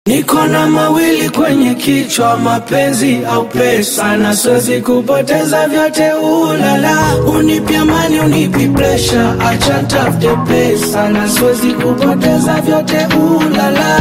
Niko na mawili kwenye kichwa, mapenzi au pesa, na siwezi kupoteza vyote. Ulala, unipi amani, unipi presha, acha tafute pesa, na siwezi kupoteza vyote. Ulala,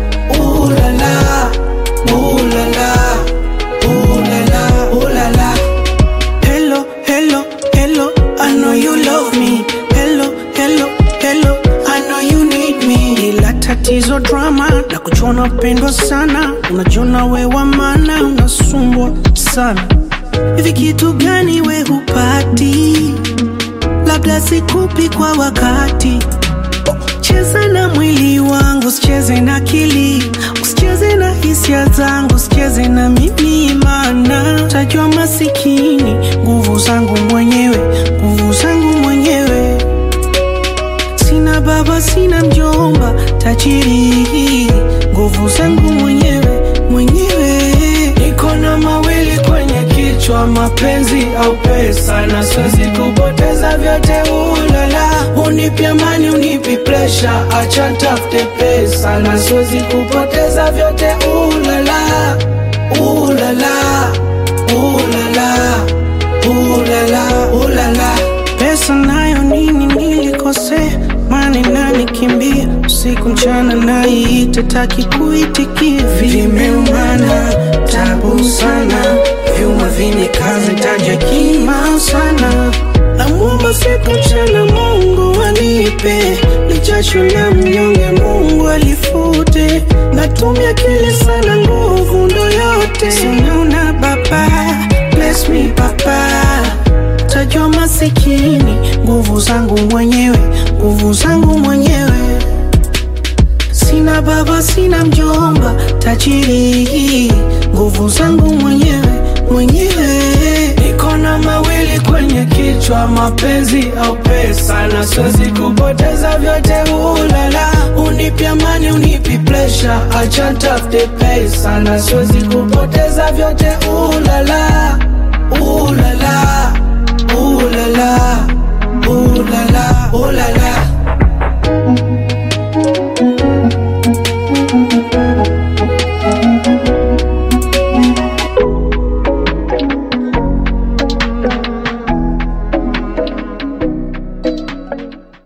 ulala, ulala, ulala, ulala. Hello, hello, hello, I know you love me. Hello, hello, hello, I know you need me. Ila tatizo drama na kuchona upendwa sana, unajiona we wa maana, unasumbwa sana. Hivi kitu gani we hupati? Labda sikupi kwa wakati. Cheza na mwili wangu, usicheze na akili, usicheze na hisia zangu, usicheze na mimi, maana tajua masikini. Nguvu zangu mwenyewe, nguvu zangu mwenyewe. Sina baba, sina mjomba, tajiri. Nguvu zangu mwenyewe, mwenyewe. Niko na mawili kwenye kichwa, mapenzi au pesa, na siwezi kupoteza vyote. Ulala, unipi amani, unipi presha, acha tafute pesa, na siwezi kupoteza vyote. Ulala, ulala, ulala, ulala, ulala. Pesa nayo nini nilikosea, mani nanikimbia usiku mchana, naiita taki kuitikia, vimeumana tabu sana, vyuma vinikaza taja kima sana, namwomba siku mchana Mungu anipe lichasho la mnyonge, Mungu alifute, natumia akili sana, nguvu ndo yote, sinaona baba, bless me baba tajwa masikini, nguvu zangu mwenyewe, nguvu zangu mwenyewe. Sina baba, sina mjomba, tajiri, nguvu zangu mwenyewe, mwenyewe. Niko na mawili kwenye kichwa, mapenzi au pesa, na siwezi kupoteza vyote. Ulala, unipi amani, unipi presha, acha tafute pesa, na siwezi kupoteza vyote. Ulala,